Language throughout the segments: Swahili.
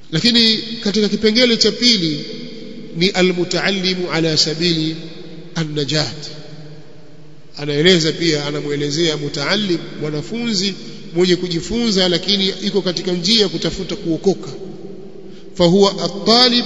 lakini katika kipengele cha pili ni almutaallimu ala sabili annajat anaeleza pia anamuelezea mutaallim mwanafunzi mwenye kujifunza lakini iko katika njia ya kutafuta kuokoka fahuwa at-talib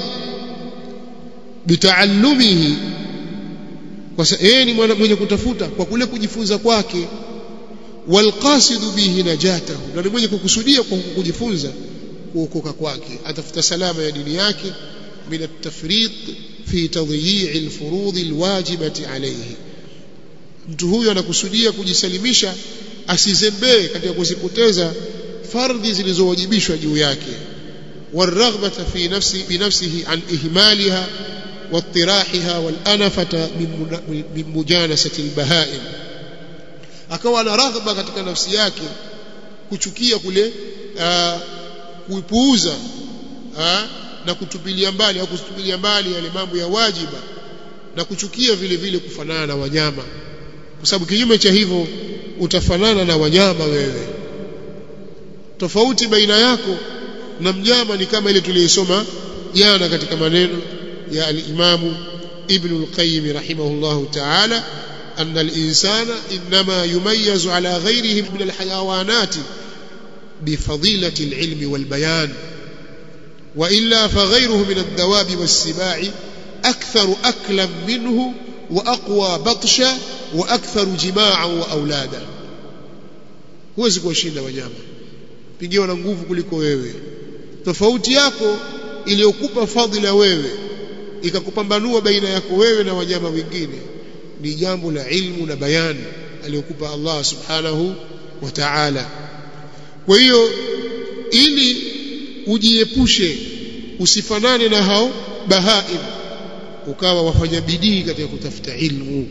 bitaallumihi kwa yeye ni mwenye kutafuta kwa kule kujifunza kwake walqasidu bihi najatahu na ni mwenye kukusudia kwa kujifunza kuokoka kwake atafuta salama ya dini yake min at-tafriq fi tadyi'i al-furud al-wajibati alayhi mtu huyu anakusudia kujisalimisha asizembee katika kuzipoteza fardhi zilizowajibishwa juu yake والرغبة في نفسه بنفسه عن إهمالها واطراحها والأنفة من مجانسة البهائم akawa ana raghba katika nafsi yake kuchukia kule kuipuuza na kutupilia mbali au kutupilia mbali yale mambo ya wajiba na kuchukia vile vile kufanana na wanyama kwa sababu kinyume cha hivyo utafanana na wanyama wewe tofauti baina yako na mnyama ni kama ile tuliyosoma jana katika maneno ya al-Imamu Ibn al-Qayyim rahimahullahu ta'ala أن الإنسان إنما يميز على غيره من الحيوانات بفضيلة العلم والبيان وإلا فغيره من الدواب والسباع أكثر أكلا منه وأقوى بطشا وأكثر جماعا وأولادا huwezi kuwashinda wanyama pigiwa na nguvu kuliko wewe tofauti yako iliyokupa fadhila wewe ikakupambanua baina yako wewe na wanyama wengine ni jambo la ilmu na bayani aliyokupa Allah subhanahu wa ta'ala kwa hiyo ili ujiepushe usifanane na hao bahaim ukawa wafanya bidii katika kutafuta ilmu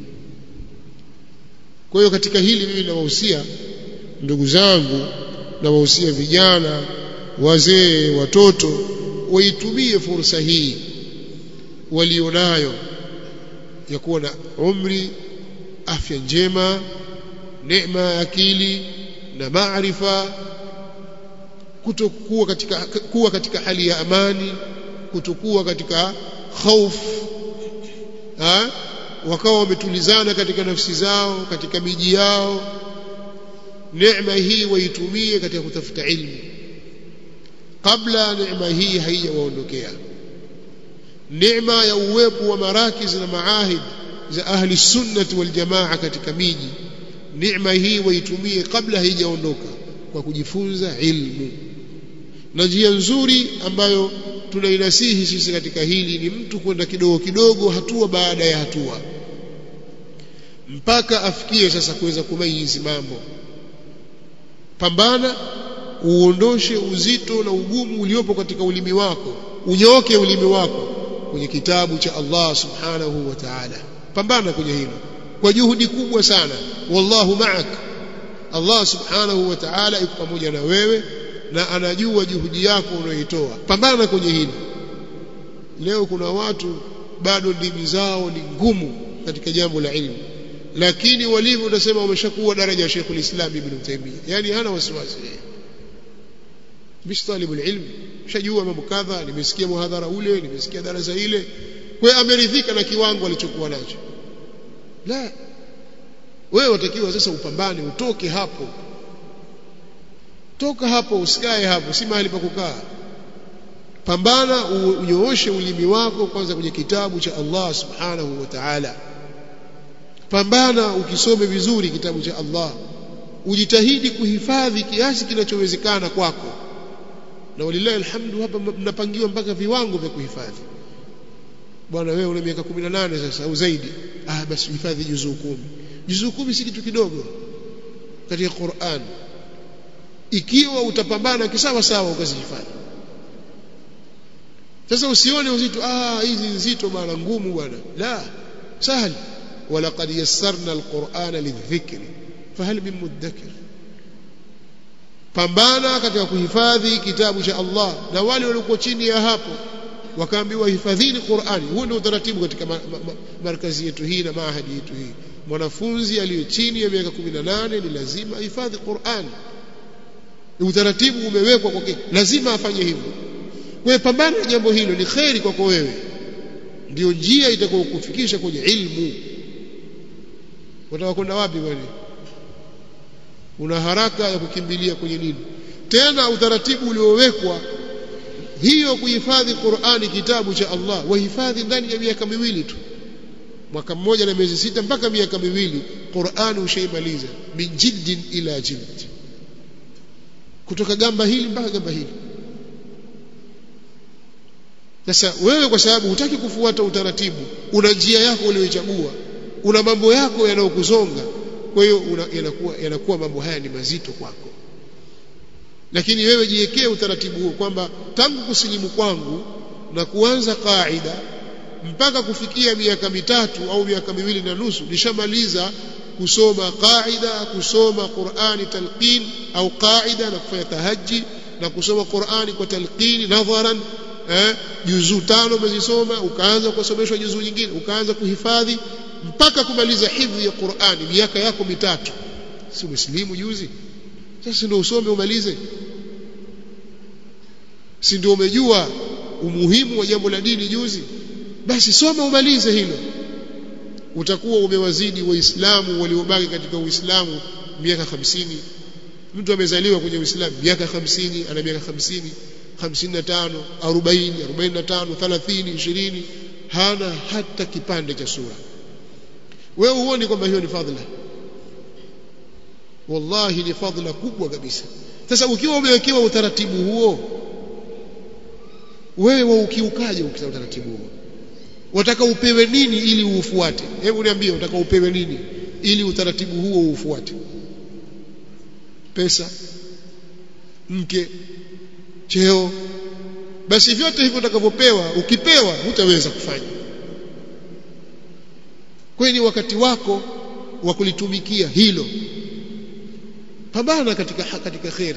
kwa hiyo katika hili mimi nawahusia ndugu zangu nawahusia vijana wazee watoto waitumie fursa hii walionayo ya kuwa na umri afya njema neema ya akili na maarifa kutokuwa katika kuwa katika hali ya amani kutokuwa katika hofu ha? wakawa wametulizana katika nafsi zao katika miji yao neema hii waitumie katika kutafuta ilmu kabla neema hii haijawaondokea neema ya uwepo wa marakiz na maahid za ahli sunnati wal jamaa katika miji neema hii waitumie kabla haijaondoka kwa kujifunza ilmu na njia nzuri ambayo tunainasihi sisi katika hili ni mtu kwenda kidogo kidogo hatua baada ya hatua mpaka afikie sasa kuweza kumayizi mambo pambana uondoshe uzito na ugumu uliopo katika ulimi wako unyooke ulimi wako kwenye kitabu cha Allah subhanahu wa ta'ala pambana kwenye hilo kwa juhudi kubwa sana wallahu ma'ak Allah subhanahu wa ta'ala yuko pamoja na wewe na anajua juhudi yako unayoitoa pambana kwenye hilo leo kuna watu bado ndimi zao ni ngumu katika jambo la ilmu lakini walivyo utasema wameshakuwa daraja ya Sheikhul Islam Ibn Taymiyyah yani hana wasiwasi bish talibul ilm shajua mambo kadha nimesikia muhadhara ule nimesikia darasa ile kwa ameridhika na kiwango alichokuwa nacho la wewe watakiwa sasa upambane utoke hapo toka hapo usikae hapo si mahali pa kukaa pambana unyooshe ulimi wako kwanza kwenye kitabu cha Allah subhanahu wa ta'ala pambana ukisome vizuri kitabu cha Allah ujitahidi kuhifadhi kiasi kinachowezekana kwako na walillahi alhamdu hapa mnapangiwa mpaka viwango vya kuhifadhi bwana wewe una miaka 18 sasa au zaidi ah basi hifadhi juzuu kumi juzuu kumi si kitu kidogo katika Qur'an ikiwa utapambana kisawa sawa ukazihifadhi sasa usione uzito ah hizi nzito bwana ngumu bwana la sahali ولقد يسرنا القرآن للذكر فهل من مدكر pambana katika kuhifadhi kitabu cha Allah na wale waliokuwa chini ya hapo wakaambiwa hifadhini Qur'ani huo ndio utaratibu katika ma, ma, ma, markazi yetu hii na maahadi yetu hii mwanafunzi aliye chini ya miaka 18 ni lazima ahifadhi Qur'ani utaratibu umewekwa kwake lazima afanye hivyo kwa pambana na jambo hilo ni kheri kwako wewe ndio njia itakayokufikisha kwenye ilmu utakwenda wapi bwana una haraka ya kukimbilia kwenye nini tena utaratibu uliowekwa hiyo kuhifadhi Qur'ani kitabu cha Allah wahifadhi ndani ya miaka miwili tu mwaka mmoja na miezi sita mpaka miaka miwili Qur'ani ushaimaliza min jiddin ila jild kutoka gamba hili mpaka gamba hili sasa wewe kwa sababu hutaki kufuata utaratibu una njia yako uliyochagua una mambo yako yanayokuzonga kwa hiyo yanakuwa yanakuwa mambo haya ni mazito kwako lakini wewe jiwekee utaratibu huo kwamba tangu kusilimu kwangu na kuanza kaida mpaka kufikia miaka mitatu au miaka miwili na nusu nishamaliza kusoma qaida kusoma Qur'ani talqin au qaida na kufanya tahaji na kusoma Qur'ani kwa talqini nadharan eh juzuu tano umezisoma ukaanza kusomeshwa juzuu nyingine ukaanza kuhifadhi mpaka kumaliza hifdhi ya Qur'ani miaka yako mitatu si muslimu juzi sasa ndio usome umalize si ndio umejua umuhimu wa jambo la dini juzi basi soma umalize hilo utakuwa umewazidi waislamu waliobaki katika uislamu miaka hamsini mtu amezaliwa kwenye uislamu miaka hamsini ana miaka hamsini hamsini na tano arobaini arobaini na tano thelathini ishirini hana hata kipande cha sura wewe huoni kwamba hiyo ni fadhila wallahi ni fadhila kubwa kabisa sasa ukiwa umewekewa utaratibu huo wewe waukiukaje ukisa utaratibu huo wataka upewe nini ili uufuate hebu niambie utaka upewe nini ili utaratibu huo uufuate pesa mke cheo basi vyote hivyo utakavyopewa ukipewa hutaweza kufanya kwani wakati wako wa kulitumikia hilo pambana katika katika khair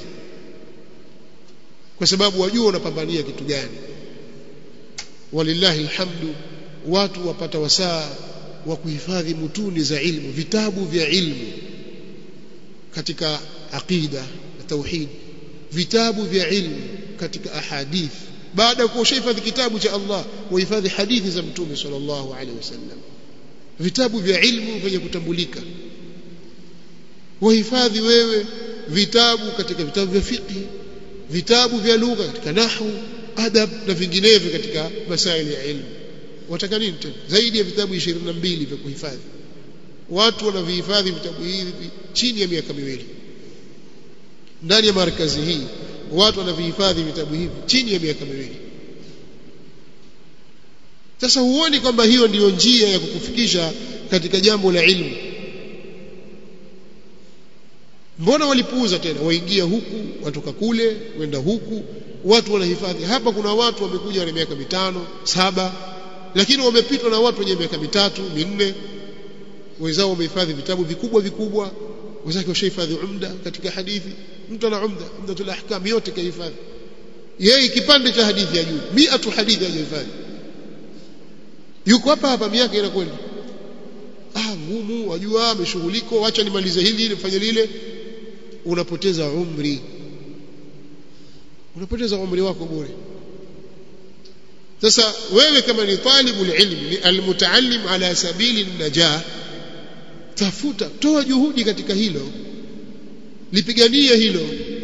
kwa sababu wajua unapambania kitu gani walillahi alhamdu watu wapata wasaa wa kuhifadhi mutuni za ilmu vitabu vya ilmu katika aqida na tauhid vitabu vya ilmu katika ahadith baada ya kuhifadhi kitabu cha Allah wahifadhi hadithi za mtume sallallahu alaihi wasallam vitabu vya ilmu vyenye kutambulika wahifadhi wewe vitabu katika vitabu vya fiqh vitabu vya lugha katika nahwu adab na vinginevyo katika masaili ya ilmu wataka nini tena zaidi ya vitabu 22 vya kuhifadhi watu wanavihifadhi vitabu hivi chini ya miaka miwili ndani ya markazi hii watu wanavihifadhi vitabu hivi chini ya miaka miwili sasa huoni kwamba hiyo ndiyo njia ya kukufikisha katika jambo la ilmu mbona walipuuza tena waingia huku watoka kule wenda huku watu wanahifadhi hapa kuna watu wamekuja na miaka mitano saba lakini wamepitwa na watu wenye miaka mitatu minne wenzao wamehifadhi vitabu vikubwa vikubwa wenzake washahifadhi umda katika hadithi mtu ana umda umdatul ahkam yote kahifadhi yeye kipande cha hadithi ya juu miatu hadithi hajahifadhi yuko hapa hapa miaka inakwenda ah ngumu wajua ameshughuliko acha nimalize hili nifanye lile unapoteza umri unapoteza umri wako bure sasa wewe kama ni talibu ilmi ni almutaallim ala sabili najah tafuta toa juhudi katika hilo lipiganie hilo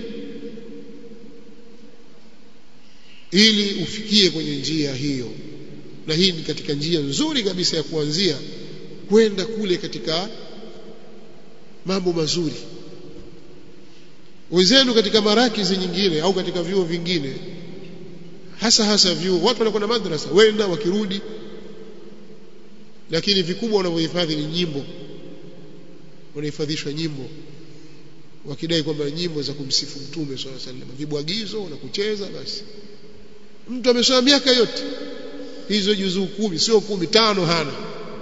ili ufikie kwenye njia hiyo na hii ni katika njia nzuri kabisa ya kuanzia kwenda kule katika mambo mazuri wenzenu katika marakizi nyingine au katika vyuo vingine hasa hasa vyuo watu wanakwenda madrasa wenda wakirudi lakini vikubwa wanavyohifadhi ni nyimbo wanahifadhishwa nyimbo wakidai kwamba nyimbo za kumsifu mtume swalla sallam vibwagizo na kucheza basi mtu amesoma miaka yote hizo juzuu kumi sio kumi tano hana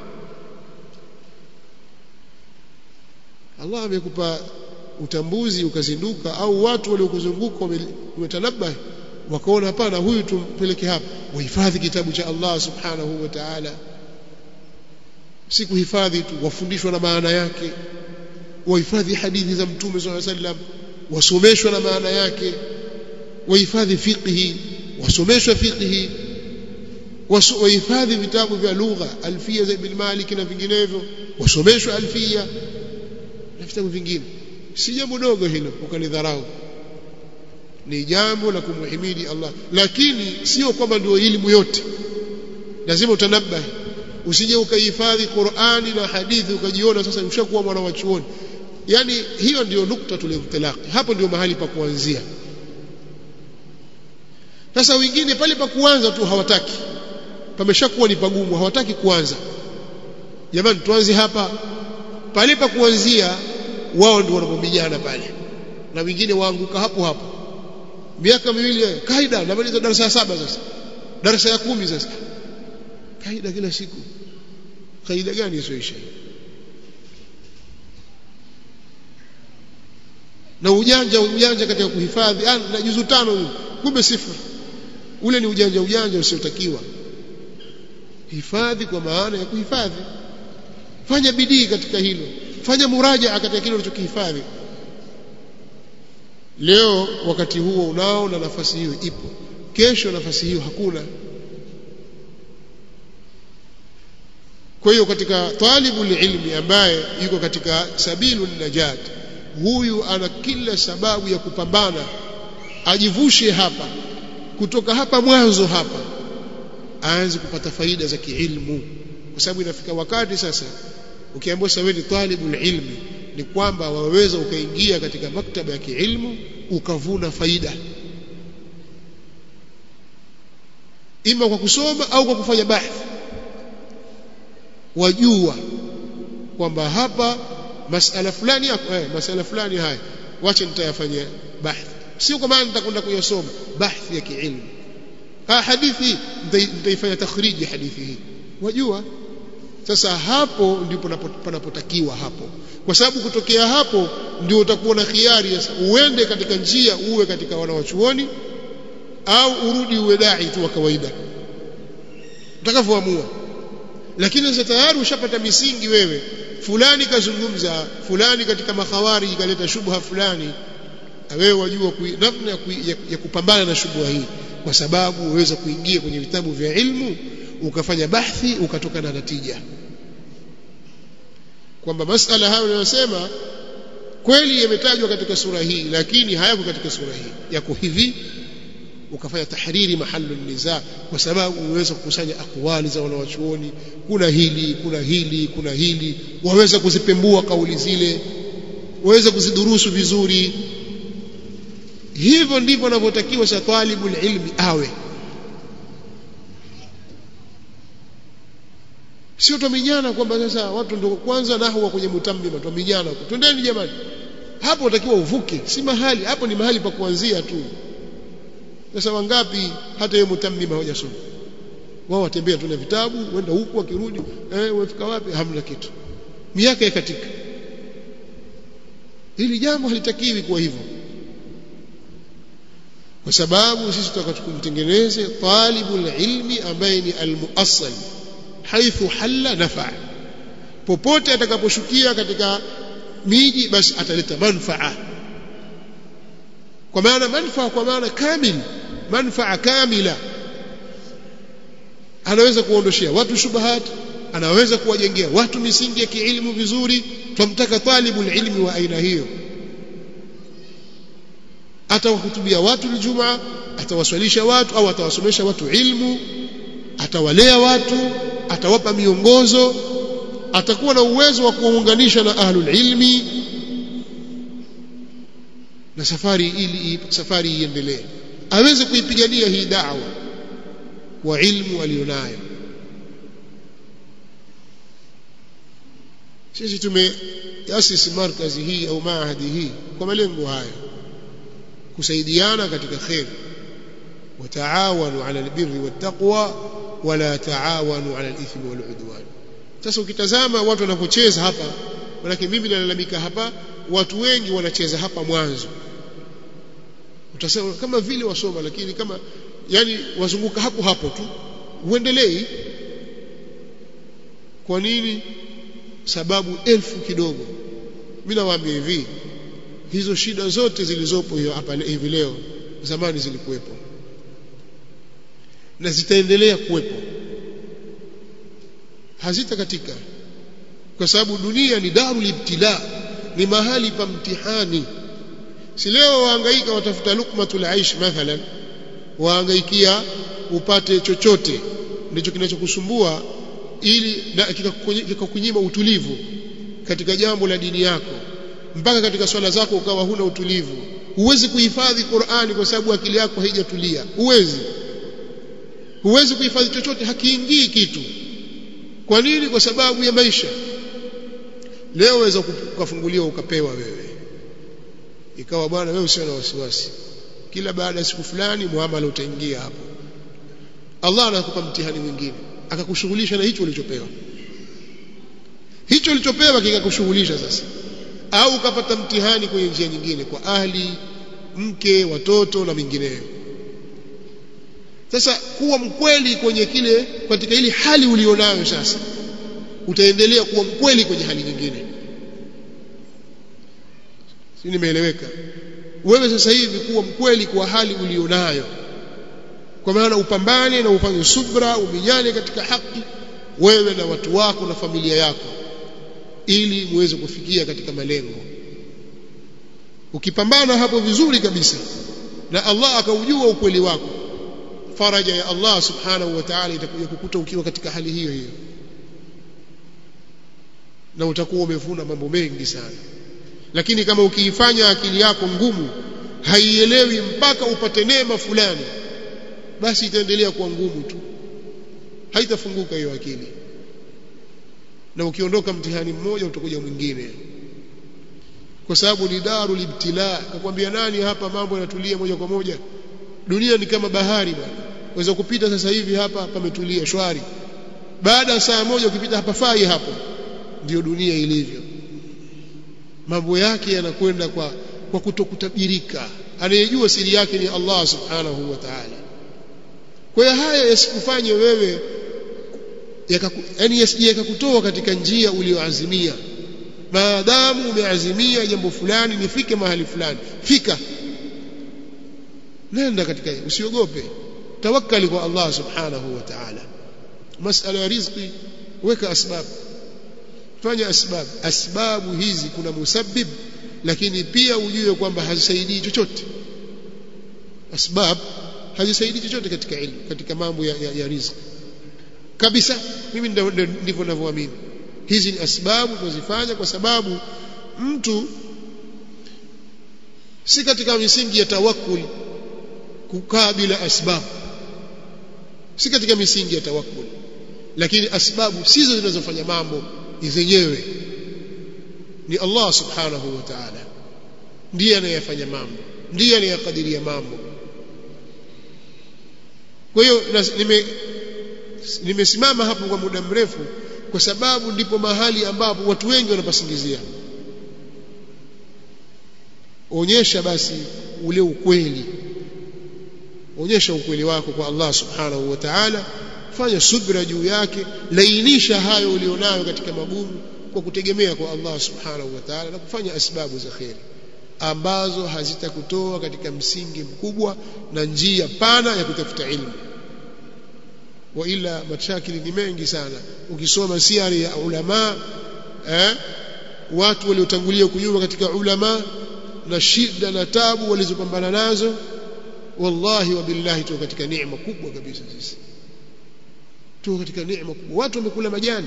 Allah amekupa utambuzi ukazinduka au watu waliokuzunguka wametanabahi wakaona hapana huyu tumpeleke hapa wahifadhi kitabu cha Allah subhanahu wa ta'ala si kuhifadhi tu wafundishwa na maana yake wahifadhi hadithi za mtume swalla sallam wasomeshwa na maana yake wahifadhi fiqhi wasomeshwe fiqhi wahifadhi vitabu vya lugha alfia za ibn Malik na vinginevyo wasomeshwe alfia na vitabu vingine si jambo dogo hilo ukalidharau ni jambo la kumhimidi Allah lakini sio kwamba ndio elimu yote lazima utanabahi usije ukahifadhi Qur'ani na hadithi ukajiona sasa ushakuwa mwana wa chuoni yani hiyo ndio nukta tulimtalaki hapo ndio mahali pa kuanzia sasa wengine pale pa kuanza tu hawataki pameshakuwa ni pagumu hawataki kuanza jamani tuanze hapa pale pa kuanzia wao ndio wanapobijana pale na wengine waanguka hapo hapo miaka miwili kaida namaliza darasa ya saba sasa darasa ya kumi sasa kaida kila siku kaida gani isoisha na ujanja ujanja katika kuhifadhi na juzu tano kumbe sifuri ule ni ujanja ujanja usiotakiwa hifadhi kwa maana ya kuhifadhi fanya bidii katika hilo fanya murajaa katika kile ulichokihifadhi leo wakati huo unao na nafasi hiyo ipo kesho nafasi hiyo hakuna kwa hiyo katika talibu ilmi ambaye yuko katika sabilu najat huyu ana kila sababu ya kupambana ajivushe hapa kutoka hapa mwanzo hapa aanze kupata faida za kiilmu kwa sababu inafika wakati sasa ukiambiwa sawa ni talibu ilmi ni kwamba waweza ukaingia katika maktaba ya kiilmu ukavuna faida ima kwa kusoma au kwa kufanya bahthi wajua kwamba hapa masala fulani yako eh, masala fulani haya wacha nitayafanyia bahthi sio kwa maana nitakwenda kuyasoma bahthi ya kiilmu ha hadithi nitaifanya takhriji hadithi hii wajua sasa hapo ndipo panapotakiwa hapo kwa sababu kutokea hapo ndio utakuwa na khiari sasa uende katika njia uwe katika wanawachuoni au urudi uwe dai tu wa kawaida utakavyoamua lakini sasa tayari ushapata misingi wewe fulani kazungumza fulani katika makhawari ikaleta shubha fulani wewe wajua namna ya, ya, ya kupambana na shubha hii kwa sababu uweza kuingia kwenye vitabu vya ilmu ukafanya bahthi ukatoka na natija kwamba masala hayo unayosema kweli yametajwa katika sura hii lakini hayako katika sura hii yako hivi ukafanya tahriri mahalu niza kwa sababu uweza kukusanya akwali za wanawachuoni kuna hili kuna hili kuna hili waweza kuzipembua kauli zile waweza kuzidurusu vizuri hivyo ndivyo anavyotakiwa sa talibul ilmi awe sio twaminyana kwamba sasa watu ndio kwanza nahwa kwenye mutambima twaminyana twendeni jamani hapo utakiwa uvuke si mahali hapo ni mahali pa kuanzia tu sasa wangapi hata yeye mutammima hawajasoma wao watembea tu na vitabu wenda huku wakirudi eh umefika wapi hamna kitu miaka ikatika hili jambo halitakiwi kuwa hivyo kwa sababu sisi tutaka kumtengeneze talibul ilmi ambaye ni almuassal haithu halla nafa popote atakaposhukia katika miji basi ataleta manfaa kwa maana manfaa kwa maana kamil manfaa kamila anaweza kuondoshia watu shubahat anaweza kuwajengea watu misingi ya kiilmu vizuri twamtaka talibul ilmi wa aina hiyo atawahutubia watu Ijumaa atawaswalisha watu au atawasomesha watu ilmu atawalea watu atawapa miongozo atakuwa na uwezo wa kuwaunganisha na ahlul ilmi na safari ili safari iendelee aweze kuipigania hii da'wa kwa ilmu alionayo sisi tumeasisi markazi hii au maahadi hii kwa malengo haya kusaidiana katika khair wataawanu ala albirri wattaqwa wala taawanu ala alithmi waludwan sasa ukitazama watu wanapocheza hapa manake mimi nalalamika hapa watu wengi wanacheza hapa mwanzo utasema kama vile wasoma lakini kama yani wazunguka hapo hapo tu uendelei kwa nini sababu elfu kidogo mimi nawaambia hivi hizo shida zote zilizopo hiyo hapa hivi leo zamani zilikuwepo na zitaendelea kuwepo hazita katika kwa sababu dunia ni darul ibtila ni mahali pa mtihani si leo wahangaika watafuta lukmatul aish mathalan wahangaikia upate chochote ndicho kinachokusumbua ili kikakunyima utulivu katika jambo la dini yako mpaka katika swala zako ukawa huna utulivu huwezi kuhifadhi Qur'ani kwa sababu akili yako haijatulia huwezi huwezi kuhifadhi chochote hakiingii kitu kwa nini kwa sababu ya maisha leo waweza ukafunguliwa ukapewa wewe ikawa bwana wewe usio na wasiwasi kila baada ya siku fulani muamala utaingia hapo Allah anakupa mtihani mwingine akakushughulisha na hicho ulichopewa hicho ulichopewa kikakushughulisha sasa au ukapata mtihani kwenye njia nyingine kwa ahli mke watoto na mingineyo sasa kuwa mkweli kwenye kile katika ile hali ulionayo sasa utaendelea kuwa mkweli kwenye hali nyingine si nimeeleweka wewe sasa hivi kuwa mkweli kwa hali ulionayo kwa maana upambane na ufanye subra uminyane katika haki wewe na watu wako na familia yako ili muweze kufikia katika malengo ukipambana hapo vizuri kabisa na Allah akaujua ukweli wako faraja ya Allah subhanahu wa ta'ala itakuja kukuta ukiwa katika hali hiyo hiyo na utakuwa umevuna mambo mengi sana lakini kama ukiifanya akili yako ngumu haielewi mpaka upate neema fulani basi itaendelea kuwa ngumu tu haitafunguka hiyo akili na ukiondoka mtihani mmoja utakuja mwingine kwa sababu ni daru libtila kakwambia nani hapa mambo yanatulia moja kwa moja dunia ni kama bahari bwana waweza kupita sasa hivi hapa pametulia shwari baada ya saa moja ukipita hapa fai hapo ndiyo dunia ilivyo mambo yake yanakwenda kwa kwa kutokutabirika anayejua siri yake ni Allah subhanahu wa ta'ala kwa hiyo haya yasikufanye wewe yani yasije yakakutoa katika njia uliyoazimia maadamu umeazimia jambo fulani nifike mahali fulani fika nenda katika usiogope tawakkali kwa Allah subhanahu wa ta'ala masala ya riziki weka asbab fanya asbab asbabu hizi kuna musabbib lakini pia ujue kwamba hazisaidii chochote asbab hazisaidii chochote katika ilmu katika mambo ya, ya, ya riziki kabisa mimi ndivyo ninavyoamini hizi ni asbabu tunazifanya kwa sababu mtu si katika misingi ya tawakkul kukaa bila asbabu si katika misingi ya tawakkul lakini asbabu sizo zinazofanya mambo zenyewe ni Allah subhanahu wa ta'ala ndiye anayefanya mambo ndiye anayekadiria mambo kwa hiyo nime nimesimama hapo kwa muda mrefu kwa sababu ndipo mahali ambapo watu wengi wanapasingizia onyesha basi ule ukweli onyesha ukweli wako kwa Allah subhanahu wa ta'ala fanya subra juu yake lainisha hayo ulionayo katika magumu kwa kutegemea kwa Allah subhanahu wa ta'ala na kufanya asbabu za khairi ambazo hazitakutoa katika msingi mkubwa na njia pana ya kutafuta ilmu wa ila mashakili ni mengi sana ukisoma siari ya ulama eh, watu waliotangulia kunyuma katika ulama na shida na tabu walizopambana nazo wallahi wa billahi tu katika neema kubwa kabisa sisi tu katika neema kubwa watu wamekula majani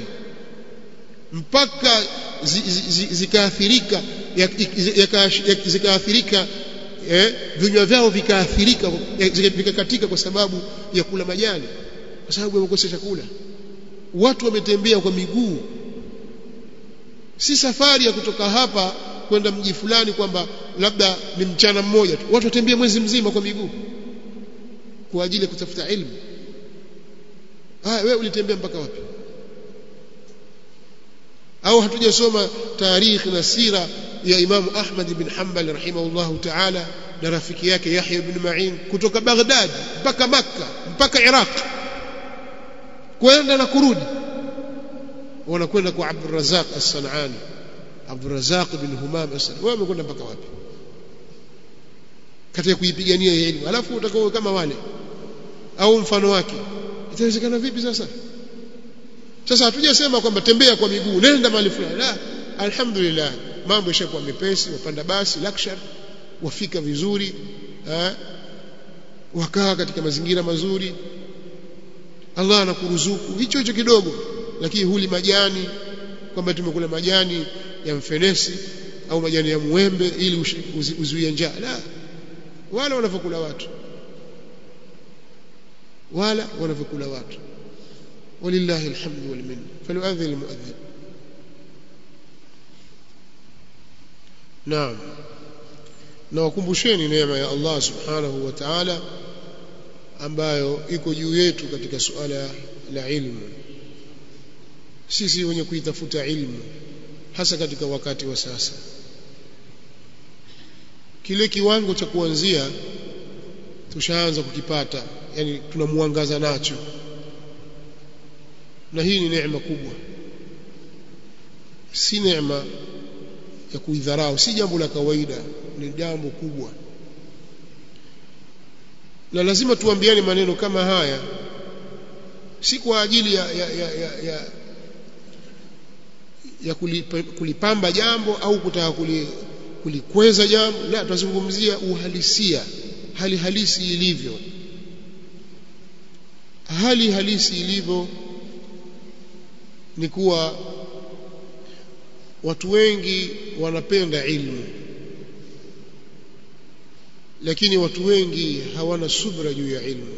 mpaka zikaathirika zikaathirika eh, vinywa vyao vikaathirika vikakatika kwa sababu ya kula majani kwa sababu wamekosa chakula watu wametembea kwa miguu si safari ya kutoka hapa kwenda mji fulani kwamba labda ni mchana mmoja tu watu watembea mwezi mzima kwa miguu kwa ajili ya kutafuta ilmu haya wewe ulitembea mpaka wapi au hatujasoma tarikhi na sira ya Imamu Ahmad ibn Hanbal rahimahullahu ta'ala na rafiki yake Yahya ibn Ma'in kutoka Baghdad mpaka Makka mpaka Iraq kwenda na kurudi wanakwenda kwa Abdul Razzaq As-Sanani Abdul Razzaq bin Humam As-Sanani wewe umekwenda mpaka wapi katika kuipigania elimu alafu utakuwa kama wale au mfano wake itawezekana vipi sasa sasa hatujasema kwamba tembea kwa miguu nenda mahali fulani la alhamdulillah mambo yashakuwa mepesi wapanda basi luxury wafika vizuri ha? wakaa katika mazingira mazuri Allah anakuruzuku hicho hicho kidogo lakini huli majani kwamba tumekula majani ya mfenesi au majani ya muembe ili uzuie njaa la wala wanavyokula watu wala wanavyokula watu walillahi alhamdu wal minna falyu'adhdhin almu'adhdhin naam na wakumbusheni neema ya Allah subhanahu wa ta'ala ambayo iko juu yetu katika suala la ilmu sisi wenye kuitafuta ilmu hasa katika wakati wa sasa kile kiwango cha kuanzia tushaanza kukipata yani tunamuangaza nacho na hii ni neema kubwa si neema ya kuidharau si jambo la kawaida ni jambo kubwa na lazima tuambiane maneno kama haya si kwa ajili ya ya ya, ya, ya ya kulipamba jambo au kutaka kulikweza jambo la tunazungumzia uhalisia hali halisi ilivyo hali halisi ilivyo ni kuwa watu wengi wanapenda ilmu lakini watu wengi hawana subra juu ya ilmu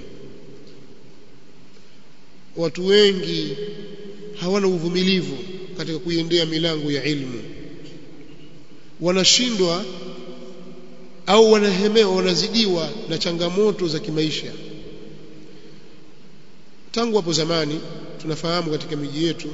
watu wengi hawana uvumilivu katika kuiendea milango ya ilmu wanashindwa au wanahemewa wanazidiwa na changamoto za kimaisha tangu hapo zamani tunafahamu katika miji yetu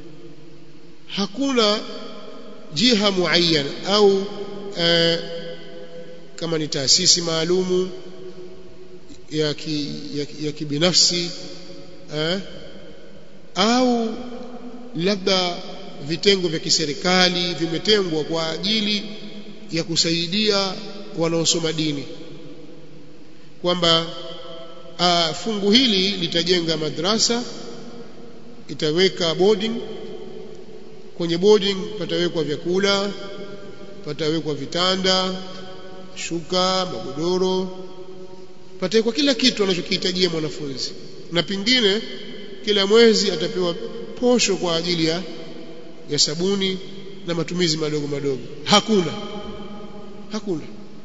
hakuna jiha muayyan au e, kama ni taasisi maalumu ya, ki, ya, ya kibinafsi eh, au labda vitengo vya kiserikali vimetengwa kwa ajili ya kusaidia wanaosoma dini kwamba fungu hili litajenga madrasa itaweka boarding kwenye boarding patawekwa vyakula patawekwa vitanda shuka magodoro patawekwa kila kitu anachokihitajia mwanafunzi na pingine kila mwezi atapewa posho kwa ajili ya ya sabuni na matumizi madogo madogo hakuna hakuna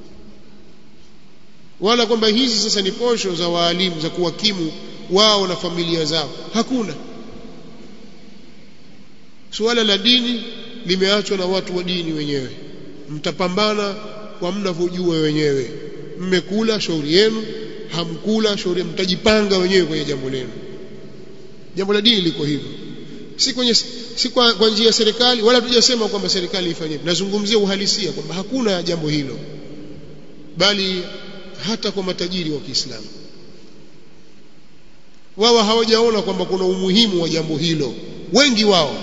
wala kwamba hizi sasa ni posho za waalimu za kuwakimu wao na familia zao hakuna suala la dini limeachwa na watu wa dini wenyewe mtapambana kwa mnavyojua wenyewe mmekula shauri yenu hamkula shauri mtajipanga wenyewe kwenye jambo lenu jambo la dini liko hivyo si kwenye si kwa, kwa njia ya serikali wala tujasema kwamba serikali ifanye nazungumzia uhalisia kwamba hakuna jambo hilo bali hata kwa matajiri wa Kiislamu wao hawajaona kwamba kuna umuhimu wa jambo hilo wengi wao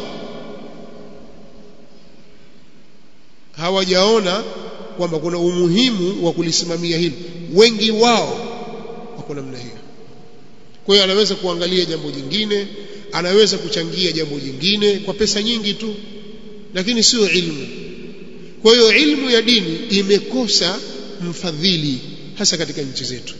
hawajaona kwamba kuna umuhimu wa kulisimamia hilo wengi wao wako namna hiyo kwa hiyo anaweza kuangalia jambo jingine anaweza kuchangia jambo jingine kwa pesa nyingi tu lakini sio ilmu kwa hiyo ilmu ya dini imekosa mfadhili hasa katika nchi zetu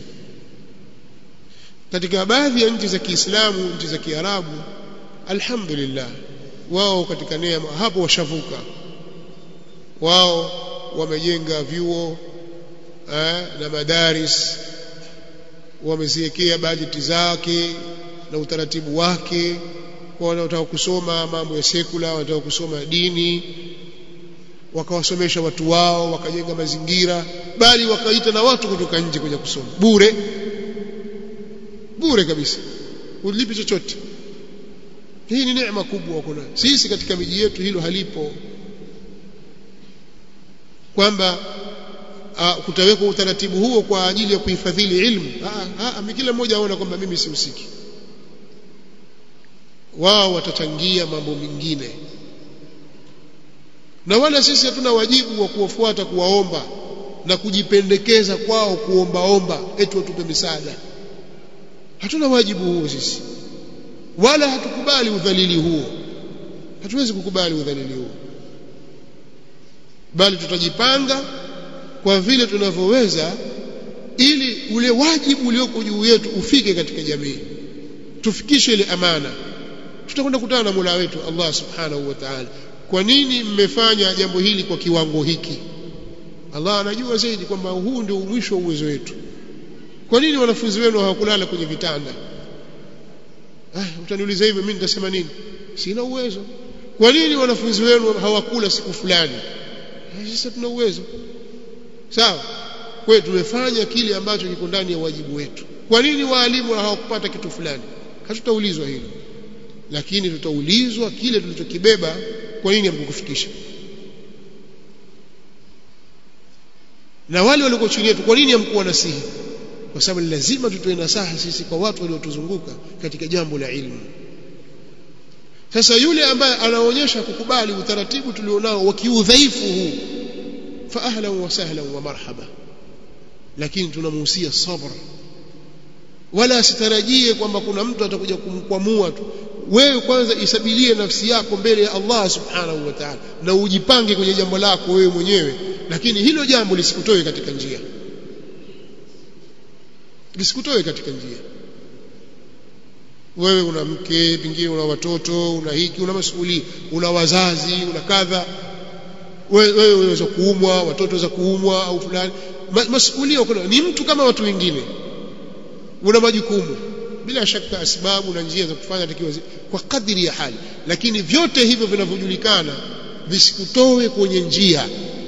katika baadhi ya nchi za Kiislamu nchi za Kiarabu alhamdulillah wao katika neema hapo washavuka wao wamejenga vyuo eh, na madaris wameziwekea bajeti zake na utaratibu wake kwa wanaotaka kusoma mambo ya sekula wanataka kusoma dini wakawasomesha watu wao wakajenga mazingira bali wakaita na watu kutoka nje kuja kusoma bure bure kabisa ulipi chochote hii ni neema kubwa kuna sisi katika miji yetu hilo halipo kwamba uh, kutawekwa utaratibu huo kwa ajili ya kuhifadhili ilmu ah, ah, kila mmoja aona kwamba mimi sihusiki wao watachangia mambo mengine na wala sisi hatuna wajibu wa kuwafuata kuwaomba na kujipendekeza kwao kuombaomba eti watupe misaada hatuna wajibu huo sisi wala hatukubali udhalili huo hatuwezi kukubali udhalili huo bali tutajipanga kwa vile tunavyoweza ili ule wajibu ulioko juu yetu ufike katika jamii tufikishe ile amana tutakwenda kutana na Mola wetu Allah subhanahu wa ta'ala kwa nini mmefanya jambo hili kwa kiwango hiki Allah anajua zaidi kwamba huu ndio mwisho wa uwezo wetu kwa nini wanafunzi wenu hawakulala kwenye vitanda ah utaniuliza hivyo mimi nitasema nini sina uwezo kwa nini wanafunzi wenu hawakula siku fulani sasa tuna uwezo sawa kwa tumefanya kile ambacho kiko ndani ya wajibu wetu kwa nini waalimu hawakupata kitu fulani hatutaulizwa hilo lakini tutaulizwa kile tulichokibeba kwa nini hamkukufikisha na wale walioko chini yetu kwa nini hamkuwa nasihi kwa sababu lazima tutoe nasaha sisi kwa watu waliotuzunguka katika jambo la ilmu sasa yule ambaye anaonyesha kukubali utaratibu tulionao wa kiudhaifu huu fa ahlan wa sahlan wa marhaba lakini tunamuhusia sabr wala asitarajie kwamba kuna mtu atakuja kumkwamua tu wewe kwanza isabilie nafsi yako mbele ya Allah subhanahu wa ta'ala na ujipange kwenye jambo lako wewe mwenyewe lakini hilo jambo lisikutoe katika njia lisikutoe katika njia wewe una mke pengine una watoto una hiki una masuhuli una wazazi una kadha wewe unaweza kuumwa watoto waweza kuumwa au fulani masuhulia kuna ni mtu kama watu wengine una majukumu bila shaka asbabu na njia za kufanya takiwa kwa kadiri ya hali lakini vyote hivyo vinavyojulikana visikutoe kwenye njia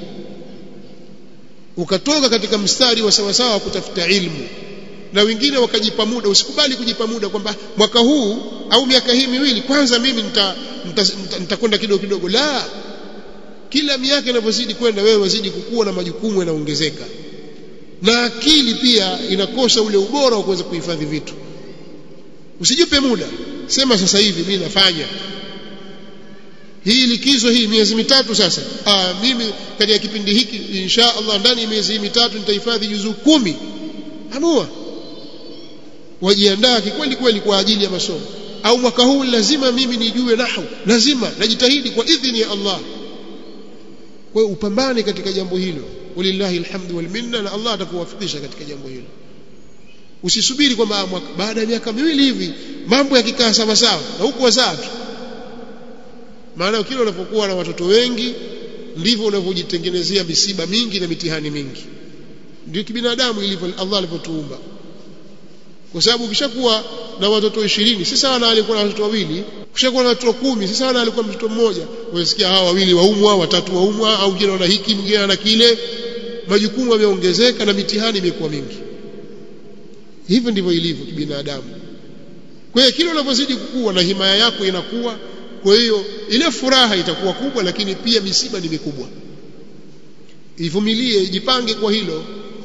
ukatoka katika mstari wa sawasawa wa kutafuta ilmu na wengine wakajipa muda usikubali kujipa muda kwamba mwaka huu au miaka hii miwili kwanza mimi nitakwenda nita, nita, nita kidogo kidogo la kila miaka inavyozidi kwenda wewe wazidi kukua na majukumu yanaongezeka na akili pia inakosa ule ubora wa kuweza kuhifadhi vitu usijipe muda sema sasa hivi mimi nafanya hii likizo hii miezi mitatu sasa ah mimi katika kipindi hiki insha Allah ndani ya miezi mitatu nitahifadhi juzuu kumi amua wajiandaa kikweli kweli kwa ajili ya masomo au mwaka huu lazima mimi nijue nahwu lazima najitahidi kwa idhini ya Allah kwa hiyo upambane katika jambo hilo walillahi alhamdu wal minna na Allah atakuwafikisha katika jambo hilo usisubiri kwamba baada ya miaka miwili hivi mambo yakikaa sawa sawa na huku wazaa tu maana kile unapokuwa na watoto wengi ndivyo unavyojitengenezea misiba mingi na mitihani mingi ndio kibinadamu ilivyo Allah alivyotuumba kwa sababu ukishakuwa na watoto 20 si sawa na alikuwa na watoto wawili ukishakuwa na watoto kumi si sawa na alikuwa mtoto mmoja unasikia hawa wawili waumwa watatu waumwa au mwingine ana hiki mwingine ana kile majukumu yameongezeka na mitihani imekuwa mingi hivyo ndivyo ilivyo kibinadamu kwa hiyo kile unavyozidi kukua na himaya yako inakuwa kwa hiyo ile furaha itakuwa kubwa lakini pia misiba ni mikubwa ivumilie jipange kwa hilo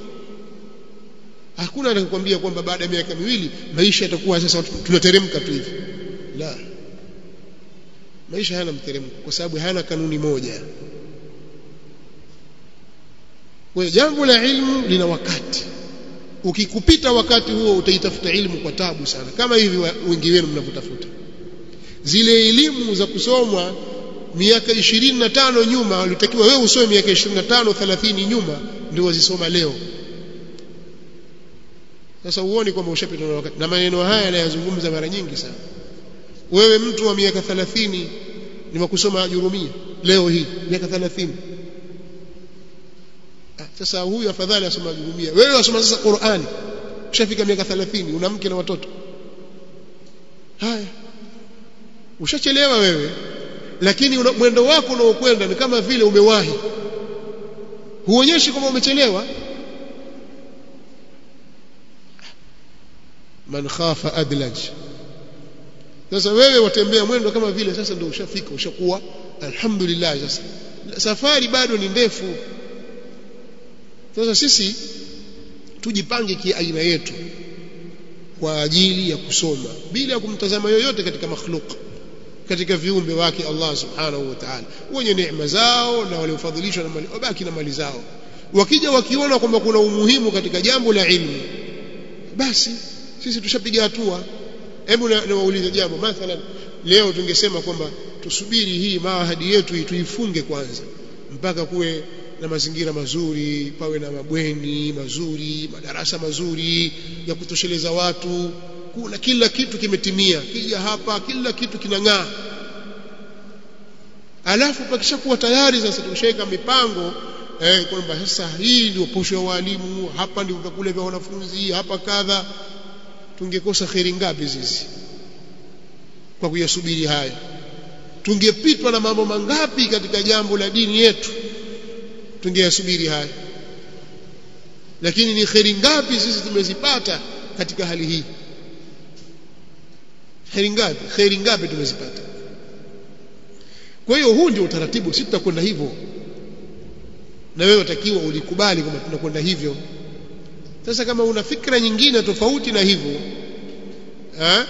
hakuna atakwambia kwamba baada ya miaka miwili maisha yatakuwa sasa tunateremka tu hivi la maisha hayana mteremko kwa sababu hayana kanuni moja kwa jambo la ilmu lina wakati ukikupita wakati huo utaitafuta ilmu kwa tabu sana kama hivi wengi wenu mnavyotafuta zile elimu za kusomwa miaka 25 nyuma walitakiwa wewe usome miaka 25 30 nyuma ndio wazisoma leo sasa uone kwamba ushapita na wakati na maneno haya yanayozungumza mara nyingi sana wewe mtu wa miaka 30 ni wakusoma ajurumia leo hii miaka 30 ah, sasa huyu afadhali asoma ajurumia wewe wasoma sasa Qur'ani ushafika miaka 30 una mke na watoto haya ushachelewa wewe lakini una, mwendo wako unaokwenda ni kama vile umewahi huonyeshi kwamba umechelewa man khafa adlaj sasa wewe watembea mwendo kama vile sasa ndio ushafika ushakuwa alhamdulillah sasa safari bado ni ndefu sasa sisi tujipange kiaina yetu kwa ajili ya kusoma bila kumtazama yoyote katika makhluk katika viumbe wake Allah subhanahu wa ta'ala wenye neema zao na waliofadhilishwa na mali wabaki na mali zao wakija wakiona kwamba kuna umuhimu katika jambo la ilmu basi sisi tushapiga hatua hebu niwaulize jambo mathalan leo tungesema kwamba tusubiri hii maahadi yetu hii tuifunge kwanza mpaka kuwe na mazingira mazuri pawe na mabweni mazuri madarasa mazuri ya kutosheleza watu kuna kila kitu kimetimia kija hapa kila kitu kinang'aa alafu pakishakuwa tayari sasa tumeshaweka mipango eh, kwamba sasa hii ndio posho ya walimu hapa ndio vyakula vya wanafunzi hapa kadha tungekosa kheri ngapi sisi kwa kuyasubiri haya tungepitwa na mambo mangapi katika jambo la dini yetu tungeyasubiri haya lakini ni kheri ngapi sisi tumezipata katika hali hii kheri ngapi kheri ngapi tumezipata kwa hiyo huu ndio utaratibu sisi tutakwenda hivyo na wewe utakiwa ulikubali kwamba tunakwenda hivyo sasa kama una fikra nyingine tofauti na hivyo ha?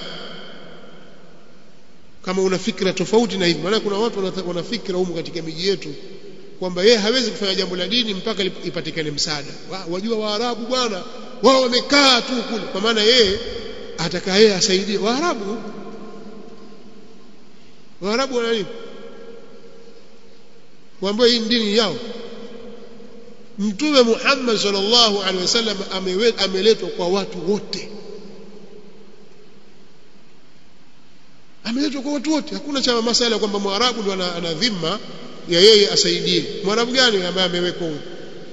kama una fikra tofauti na hivyo maana kuna watu wana fikra humu katika miji yetu kwamba yeye hawezi kufanya jambo la dini mpaka ipatikane msaada wajua waarabu bwana wao wamekaa tu kule kwa maana yeye ataka yeye asaidie waarabu waarabu wana nini kuambia hii dini yao mtume Muhammad sallallahu alaihi wasallam ameletwa kwa watu wote ameletwa kwa watu wote hakuna cha masala kwamba mwarabu ndo ana dhima ya yeye asaidie mwarabu gani ambaye amewekwa huyo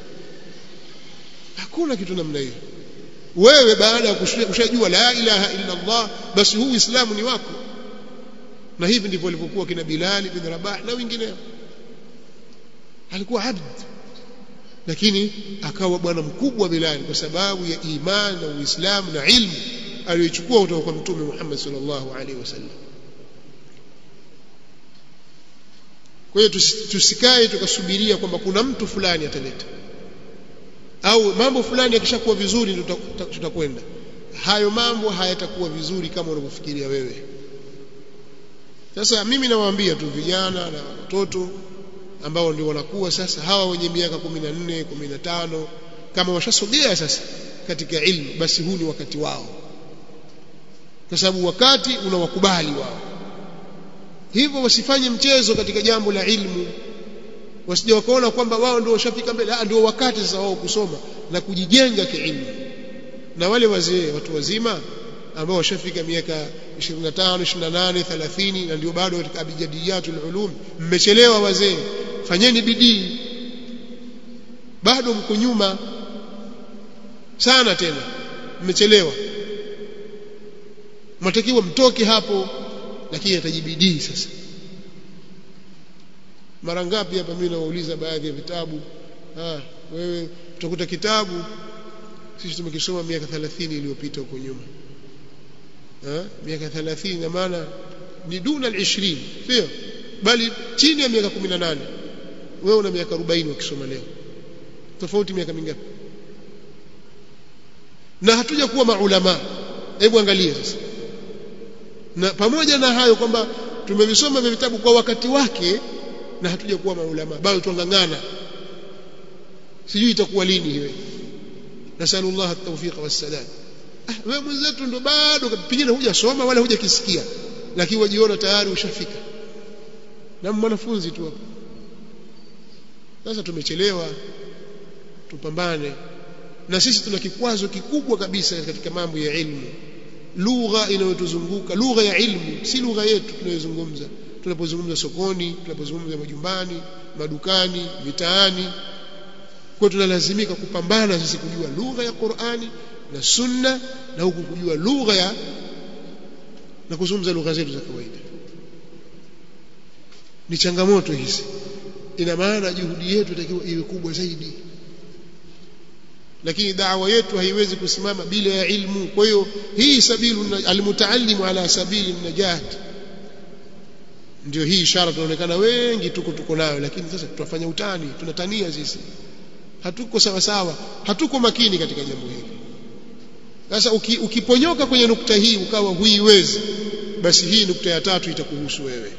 hakuna kitu namna hiyo wewe baada ya kushajua la ilaha illa Allah basi huu Uislamu ni wako na hivi ndivyo walivyokuwa kina Bilal bin Rabah na wengineo alikuwa abd lakini akawa bwana mkubwa Bilal kwa sababu ya imani na Uislamu na ilmu aliyochukua kutoka kwa Mtume Muhammad sallallahu alaihi wasallam kwa hiyo tusikae tukasubiria kwamba kuna mtu fulani ataleta au mambo fulani yakishakuwa vizuri tutakwenda hayo mambo hayatakuwa vizuri kama unavyofikiria wewe sasa mimi nawaambia tu vijana na watoto ambao ndio wanakuwa sasa hawa wenye miaka 14 15 kama washasogea sasa katika ilmu basi huu ni wakati wao kwa sababu wakati unawakubali wao hivyo wasifanye mchezo katika jambo la ilmu wasije wakaona kwamba wao ndio washafika mbele ah ndio wakati sasa wao kusoma na kujijenga kiilmu na wale wazee watu wazima ambao washafika miaka 25 28 30 na ndio bado katika abjadiyatul ulum mmechelewa wazee fanyeni bidii bado mko nyuma sana tena mmechelewa mnatakiwa mtoke hapo lakini atajibidii sasa mara ngapi hapa mimi nawauliza baadhi ya vitabu ah wewe utakuta kitabu sisi tumekisoma miaka 30 iliyopita huko nyuma ah miaka 30 na maana ni duna al-20 sio bali chini ya miaka 18 wewe una miaka 40 ukisoma leo tofauti miaka mingapi na hatuja kuwa maulama hebu angalia sasa na pamoja na hayo kwamba tumevisoma vya vitabu kwa wakati wake na hatuja kuwa maulama bado tuangangana sijui itakuwa lini hiyo nasallallahu at-tawfiq was-sadad ah wewe mwenzetu ndo bado pengine hujasoma wala hujakisikia lakini wajiona tayari ushafika na mwanafunzi tu hapo sasa tumechelewa tupambane na sisi tuna kikwazo kikubwa kabisa katika mambo ya ilmu lugha inayotuzunguka lugha ya ilmu si lugha yetu tunayozungumza tunapozungumza sokoni tunapozungumza majumbani madukani mitaani kwa tunalazimika kupambana sisi kujua lugha ya Qur'ani na Sunna na huku kujua lugha ya na kuzungumza lugha zetu za kawaida ni changamoto hizi ina maana juhudi yetu itakiwa iwe kubwa zaidi lakini da'wa yetu haiwezi kusimama bila ya ilmu kwa hiyo hii sabilu almutaallimu ala sabili najat ndio hii ishara tunaonekana wengi tuko tuko nayo lakini sasa tutafanya utani tunatania sisi hatuko sawa sawa hatuko makini katika jambo hili sasa uki, ukiponyoka kwenye nukta hii ukawa huiwezi basi hii nukta ya tatu itakuhusu wewe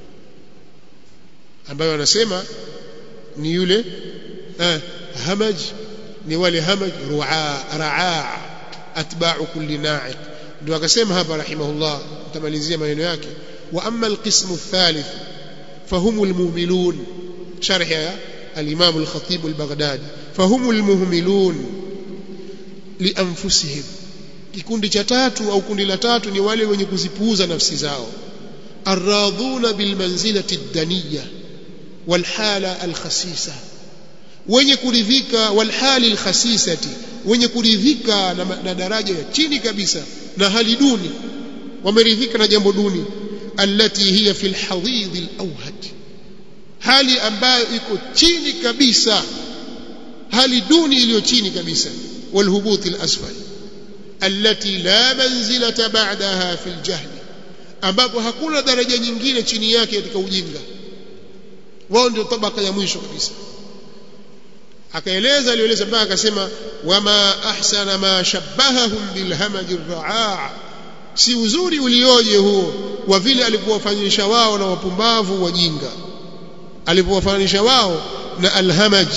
ambayo anasema ni yule eh, hamaj ni wale hamaj ru'a raa atba'u kulli na'iq ndio akasema hapa rahimahullah mtamalizia maneno yake wa amma alqismu athalith فهم المهملون شرح الإمام الخطيب البغدادي فهم المهملون لأنفسهم kikundi cha tatu au kundi la tatu ni wale wenye kuzipuuza nafsi zao arradhuna bilmanzilati daniya walhala alkhasisa wenye kuridhika walhali alkhasisati wenye kuridhika na, na daraja ya chini kabisa na hali duni wameridhika na jambo duni allati hiya fi alhadid alawhad hali ambayo iko chini kabisa hali duni iliyo chini kabisa walhubut alasfal allati la manzilata ba'daha fi aljahl ambapo hakuna daraja nyingine chini yake katika ujinga wao ndio tabaka ya mwisho kabisa akaeleza alieleza mpaka akasema wama ahsana ma shabbahahum bilhamaji raa si uzuri ulioje huo wa vile alipowafanyisha wao na wapumbavu wajinga alipowafanyisha wao na alhamaj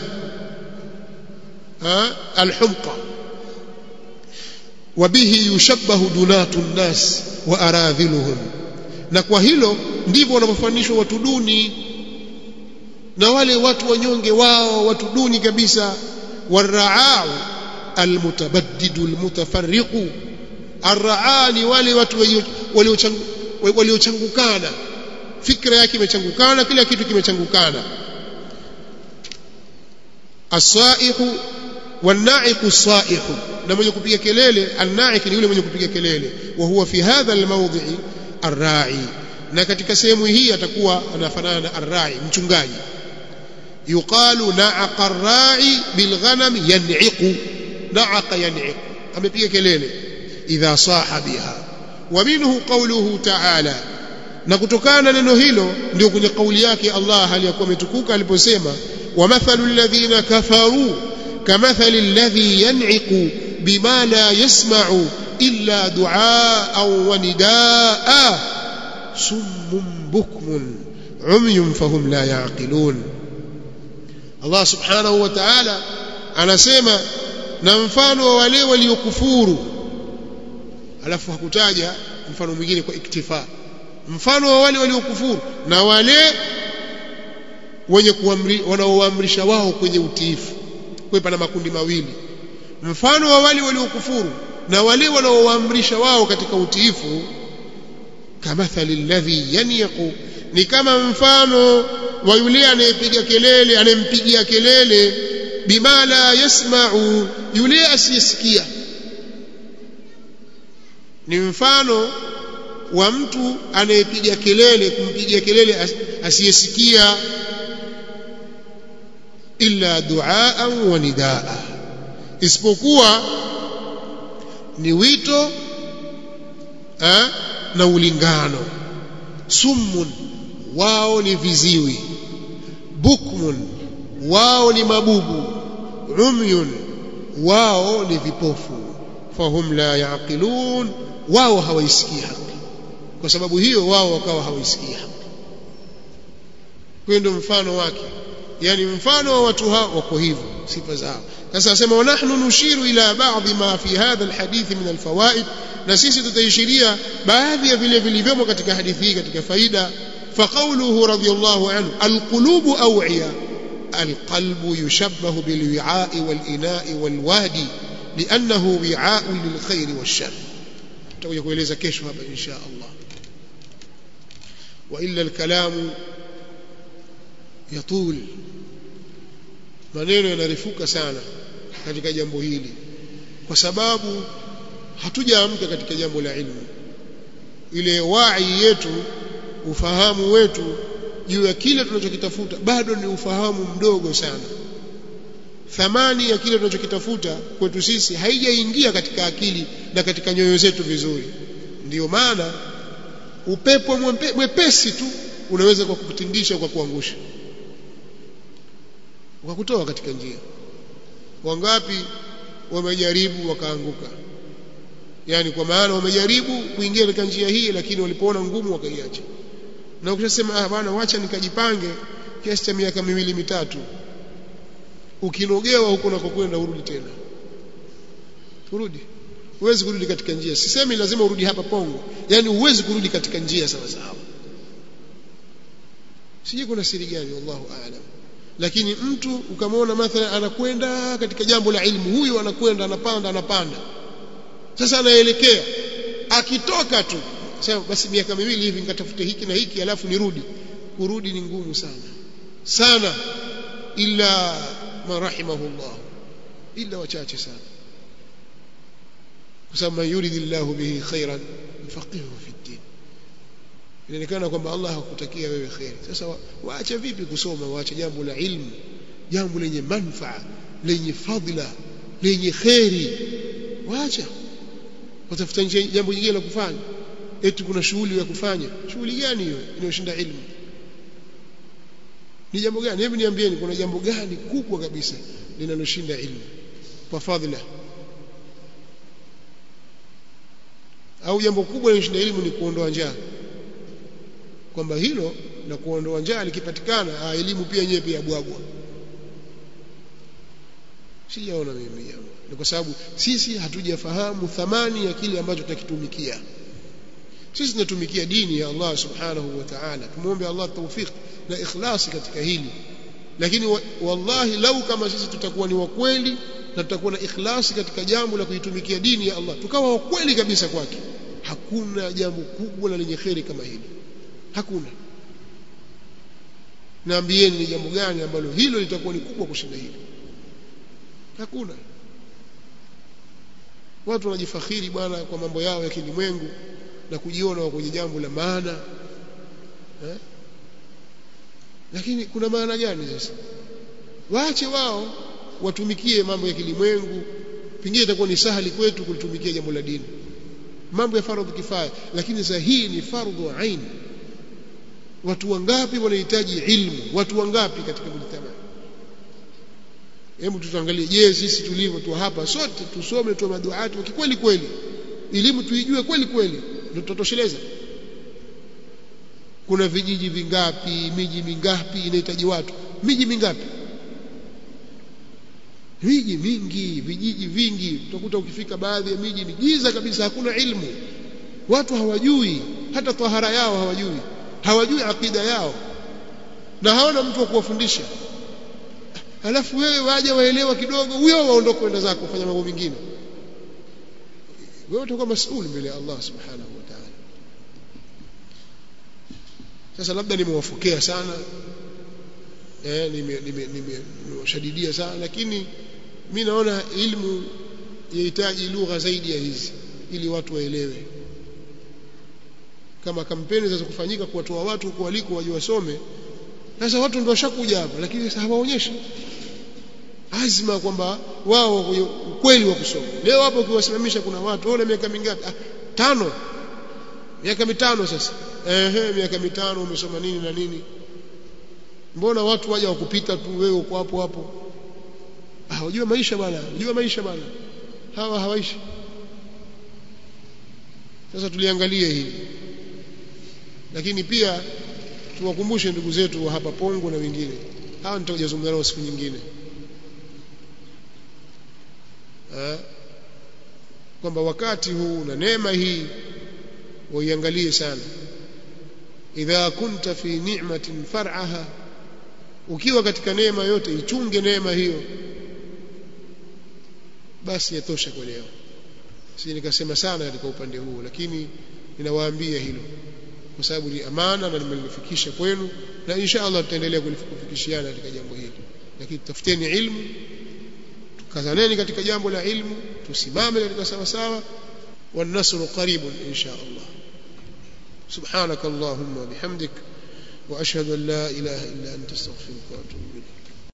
alhumqa wabihi yushabbahu dunatu nnas wa aradhiluhum na kwa hilo ndivyo wanavyofanishwa watu duni na wale watu wanyonge wao watu duni kabisa waraau almutabaddidu almutafarriqu arraa ni wale watu waliochangukana fikra yake imechangukana kila kitu kimechangukana asaihu wanaiqu saihu na mwenye kupiga kelele annaik ni yule mwenye kupiga kelele wa huwa fi hadha almawdhi'i arra'i na katika sehemu hii atakuwa anafanana na arra'i mchungaji yuqalu na'aqa arra'i bilghanam yan'iqu na'aqa yan'iqu amepiga kelele idha saha biha wa minhu qawluhu ta'ala na kutokana neno hilo ndio kwenye kauli yake Allah aliyakuwa ametukuka aliposema wa mathalu alladhina kafaru kamathali alladhi yan'iqu bima la yasma'u illa du'aan wa nidaa summun bukmun umyun fahum la yaqilun Allah subhanahu wa ta'ala anasema na mfano wa wale waliokufuru alafu hakutaja mfano mwingine kwa iktifa mfano wa wale waliokufuru na wale wenye kuamri wanaoamrisha wao kwenye utiifu kwa pana makundi mawili mfano wa wale waliokufuru na wale wanaoamrisha wao katika utiifu kamathali alladhi yaniqu ni kama mfano wa yule anayepiga kelele anayempigia kelele bima la yasma'u yule asiyesikia ni mfano wa mtu anayepiga kelele kumpigia kelele asiyesikia illa duaan wa nidaa isipokuwa ni wito ha, na ulingano summun wao ni viziwi bukmun wao ni mabubu umyun wao ni vipofu fahum la yaqilun wao hawaisikii haki kwa sababu hiyo wao wakawa hawaisikii haki kwa ndio mfano wake yani mfano wa watu hao wako hivyo sifa zao sasa asema wanahnu nushiru ila baadhi ma fi hadha alhadith min alfawaid na sisi tutaishiria baadhi ya vile vilivyomo katika hadithi hii katika faida فقوله رضي الله عنه القلوب أوعية القلب يشبه بالوعاء والإناء والوادي لأنه وعاء للخير والشر تقول يقول ليس كشف إن شاء الله وإلا الكلام يطول maneno yanarifuka sana katika jambo hili kwa sababu hatujaamka katika jambo la ilmu ile wai yetu ufahamu wetu juu ya kile tunachokitafuta bado ni ufahamu mdogo sana thamani ya kile tunachokitafuta kwetu sisi haijaingia katika akili na katika nyoyo zetu vizuri ndiyo maana upepo mwepe, mwepesi tu unaweza kwa kukutindisha kwa kuangusha ukakutoa katika njia wangapi wamejaribu wakaanguka yani kwa maana wamejaribu kuingia katika njia hii lakini walipoona ngumu wakaiacha na ukishasema ah bwana wacha nikajipange kiasi cha miaka miwili mitatu ukinogewa huko unakokwenda urudi tena urudi huwezi kurudi katika njia sisemi lazima urudi hapa pongo yani huwezi kurudi katika njia sawa sawa sijui kuna siri gani wallahu aalam lakini mtu ukamwona mathalan anakwenda katika jambo la ilmu huyu anakwenda anapanda anapanda sasa anaelekea akitoka tu sasa basi miaka miwili hivi nikatafute hiki na hiki alafu nirudi kurudi ni ngumu sana sana illa man rahimahullah illa wachache sana kwa sababu man yuridillahu bihi khairan yufaqihu fi din inaonekana kwamba Allah hakutakia wewe khairi sasa waache vipi kusoma waache jambo la ilmu jambo lenye manfaa lenye fadhila lenye khairi waacha watafuta jambo jingine la kufanya eti kuna shughuli ya kufanya shughuli gani hiyo inayoshinda ilmu ni jambo gani hebu niambieni kuna jambo gani kubwa kabisa linaloshinda ilmu kwa fadhila au jambo kubwa linaloshinda ilmu ni kuondoa njaa kwamba hilo na kuondoa njaa likipatikana elimu pia yenyewe pia bwagwa sijaona mimi jambo ni kwa sababu sisi hatujafahamu thamani ya kile ambacho tutakitumikia sisi tunatumikia dini ya Allah subhanahu wa ta'ala tumuombe Allah tawfik na ikhlasi katika hili lakini wallahi lau kama sisi tutakuwa ni wakweli na tutakuwa na ikhlasi katika jambo la kuitumikia dini ya Allah tukawa wakweli kabisa kwake hakuna jambo kubwa na lenye kheri kama hili hakuna naambieni ni jambo gani ambalo hilo litakuwa ni kubwa kushinda hili hakuna watu wanajifakhiri bwana kwa mambo yao ya kilimwengu na kujiona wa kwenye jambo la maana eh? lakini kuna maana gani sasa waache wao watumikie mambo ya kilimwengu pengine itakuwa ni sahali kwetu kulitumikia jambo la dini mambo ya fardhu kifaya lakini sasa hii ni fardhu ain watu wangapi wanahitaji ilmu watu wangapi katika mujtama hebu tutaangalie je sisi tulivyo tu hapa sote tusome tu maduati kweli kweli elimu tuijue kweli kweli ndio tutatosheleza kuna vijiji vingapi miji mingapi inahitaji watu miji mingapi miji mingi vijiji vingi utakuta ukifika baadhi ya miji ni giza kabisa hakuna ilmu watu hawajui hata tahara yao hawajui hawajui akida yao na hawana mtu wa kuwafundisha alafu wewe waje waelewa kidogo huyo waondoke kwenda zako kufanya mambo mengine wewe utakuwa masuuli mbele ya Allah subhanahu wa ta'ala sasa labda nimewafokea sana eh nimewashadidia nime, nime sana lakini mi naona ilmu yahitaji lugha zaidi ya hizi ili watu waelewe kama kampeni za kufanyika kuwatoa watu huko waliko waje wasome sasa watu ndio washakuja hapa lakini sasa hawaonyeshi azma kwamba wao ukweli wa kusoma leo hapo ukiwasimamisha kuna watu wao miaka mingapi ah, tano miaka mitano sasa ehe miaka mitano umesoma nini na nini mbona watu waja wakupita tu wewe uko hapo hapo ah unajua maisha bwana unajua maisha bwana hawa hawaishi sasa tuliangalie hili lakini pia tuwakumbushe ndugu zetu wa hapa Pongo na wengine hawa nitakujazungumza nao siku nyingine kwamba wakati huu na neema hii waiangalie sana idha kunta fi ni'matin far'aha ukiwa katika neema yote ichunge neema hiyo basi yatosha kwa leo si nikasema sana katika upande huu lakini ninawaambia hilo kwa sababu ni amana na nimelifikisha kwenu na insha Allah tutaendelea kulifikishiana katika jambo hili lakini tafuteni ilmu tukazaneni katika jambo la ilmu tusimame katika sawa sawa والنصر قريب إن شاء الله سبحانك اللهم وبحمدك وأشهد أن لا إله إلا أنت استغفرك وأتوب إليك